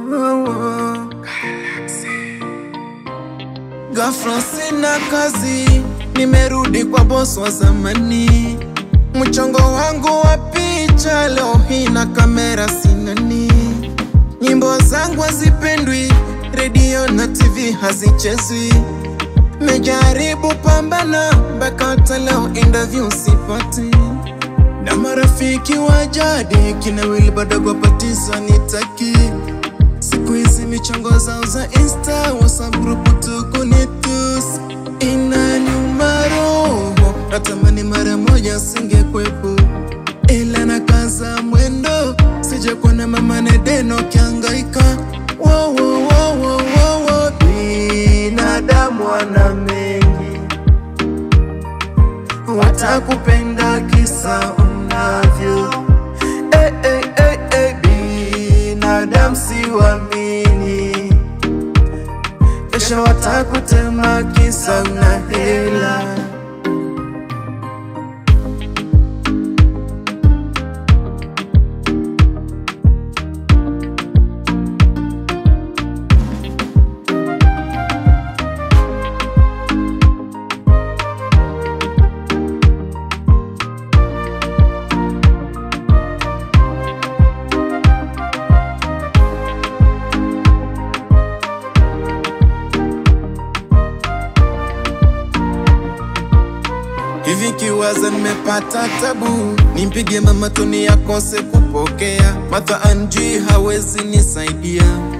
Ghafla sina kazi, nimerudi kwa boss wa zamani. Mchongo wangu wa picha leo hii na kamera sinani. Nyimbo zangu hazipendwi, redio na TV hazichezwi. Mejaribu pambana mpaka hata leo interview sipati, na marafiki wa jadi kina Willy bado wapatiza nitaki Siku hizi michongo zao za Insta, WhatsApp group tuko ni tus inaniuma roho, natamani mara moja singekwepo, ila na kaza mwendo, sija kuona mama Nedeno kiangaika. Wo, wo, wo, wo, wo, wo. Binadamu wana mengi, watakupenda kisa unavyo Eh, eh, eh, eh, binadamu siwamini, kesho watakutema kisa una hela. Hivi kiwaza nimepata tabu, nimpige mama Toni akose kupokea, Martha Anji hawezi nisaidia.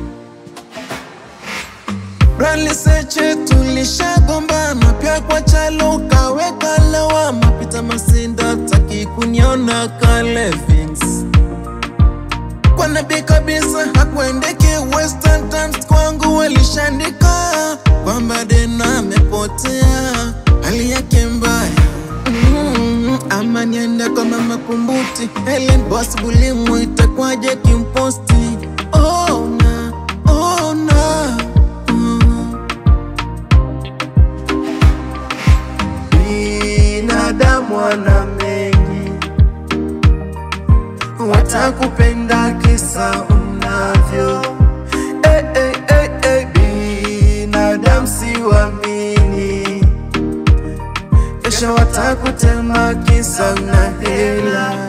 Bradley Seche tulishagombana, pia kwa chalo kaweka lawama, Peter Masinda taki kuniona Kalevins kwa nabii kabisa hakuendeki Western Times kwangu walishandika kwamba Dena amepotea hali yake mbaya mm, ama niende kwa mama Kumbuti Helen Boss Bulimu itakwaje kimposti oh, na, oh, na, mm. Binadamu wana mengi watakupenda kisa unavyo eh, eh, eh, eh, binadamu siwamini, kesho watakutema kisa una hela.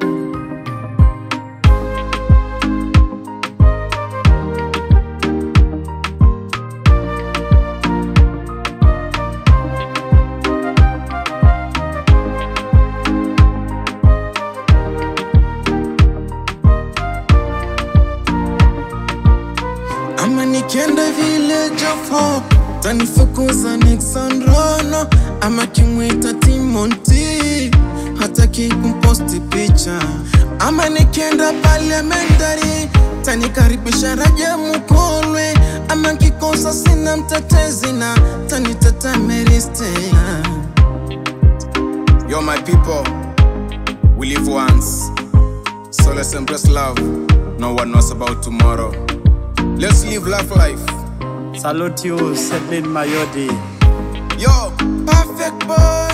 ama nikienda village of hope tanifukuza Nixon Rono ama kimwita Timothy hataki kumposti picha ama nikienda parliamentary tanikaribisha Raja Mukolwe ama kikosa sina mtetezi na taniteta Mary Stella Yo, my people, we live once. So let's embrace love. No one knows about tomorrow. Let's live life life. Salute you, Sedlin Mayodi. Yo, perfect boy